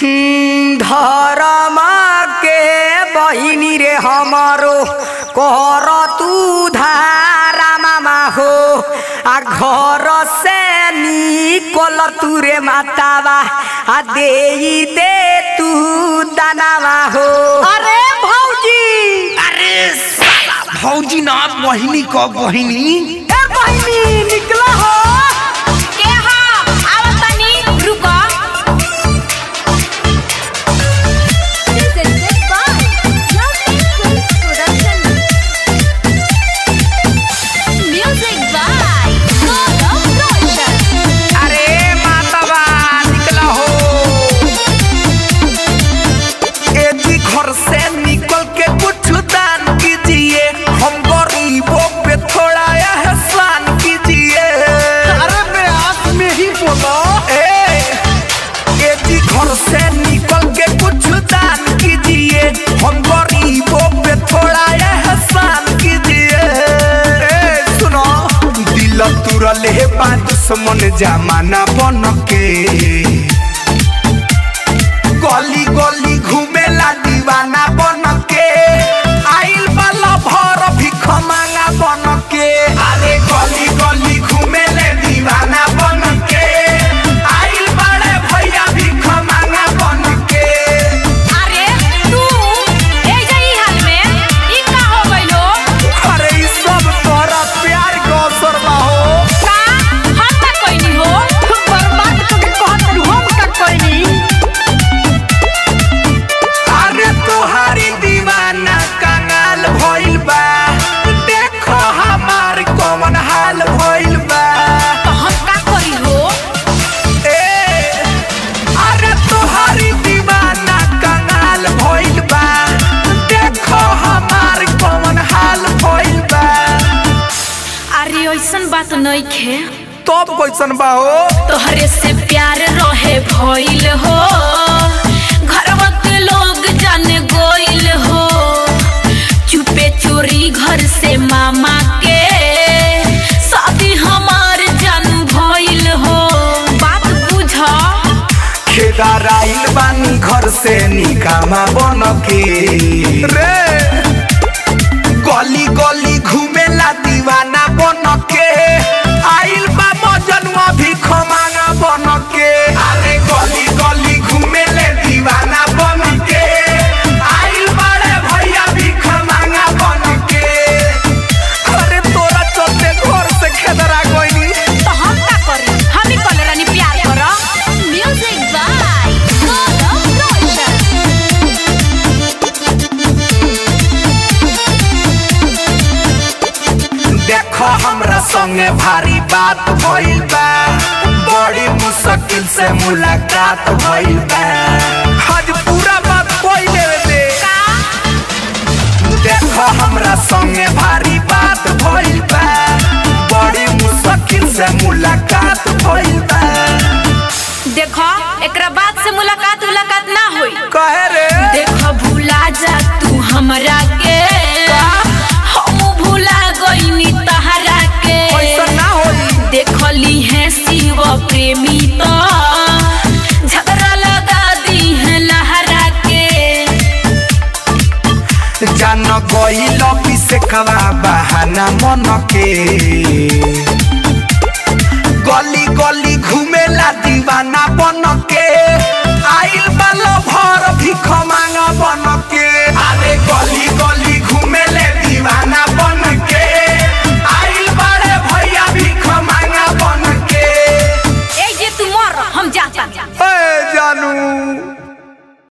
हम्म, धरमा के बहिनी रे हमारो कर तू धारा मामा हो आ घर से निकल तू रे मातावा आ दे दे तू दानावा हो अरे भौजी अरे साला भौजी ना बहिनी क बहिनी ए बहिनी निकला हो के हाँ आवा तनी रुको म्यूजिक बाय गौरव रोशन अरे मातावा निकला हो एजी घर से निकल के कुछ दान कीजिए हम गरीबों पे थोड़ा एहसान कीजिए अरे मैं आस में ही बोलो ए एजी घर से निकल के कुछ दान कीजिए हम गरीबों पे थोड़ा एहसान कीजिए ए सुनो दिल तुरल है बात दुश्मन जमाना बन के गली गली घूमेला दीवाना बन के आइल वाला भर भिख मांगा बन के अरे गली गली घूमेले दीवाना बन के आइल बड़े भैया भिख मांगा बन के अरे तू ए जई हाल में ई का हो गइलो अरे ई सब तोरा प्यार के अवसर बा हो का हम का कोई हो बर्बाद करके कहत रहू, हम का कोई अरे तोहारी दीवाना कंगाल भइल बा देखो हमार कौन हाल भइल बा तो हम का करी हो ए, अरे तोहारी दीवाना कंगाल भइल बा देखो हमार कौन हाल भइल बा अरे ऐसन बात नहीं खे तब कैसन बा हो तोहरे से प्यार रहे भइल हो घरवा के लोग जाने गोइल हो चुपे चोरी घर से मामा के शादी हमार जानू भइल हो बात बुझ खेदार आइल बानी घर से निकामा बन के रे गली गली घूमेला दीवाना बन के आइल बा मजनुआ भी खमाना बन के अरे गली गली घूमेले दीवाना बन के आइल बड़े भैया भी खमाना बन के अरे तोरा चलते घर से खेदरा गइनी तो हम का करी हम ही कल रानी प्यार कर म्यूजिक बाय गौरव रोशन देखो हमरा संगे भारी बात भइल बा बड़ी मुश्किल से मुलाकात भइल बा आज पूरा बात कोई लेवे दे देखो हमरा संगे भारी बात भइल बा बड़ी मुश्किल से मुलाकात भइल बा देखो एकरा बाद से मुलाकात मुलाकात ना होई कहे रे देखो भूला जा तू हमरा के हम भूला गईनी तहरा के ऐसा ना होई देखली है शिव प्रेमी तो झगड़ा लगा दी है लहरा के जान गइल पिसे कवा बहाना मन के गली गली घूमेला दीवाना बन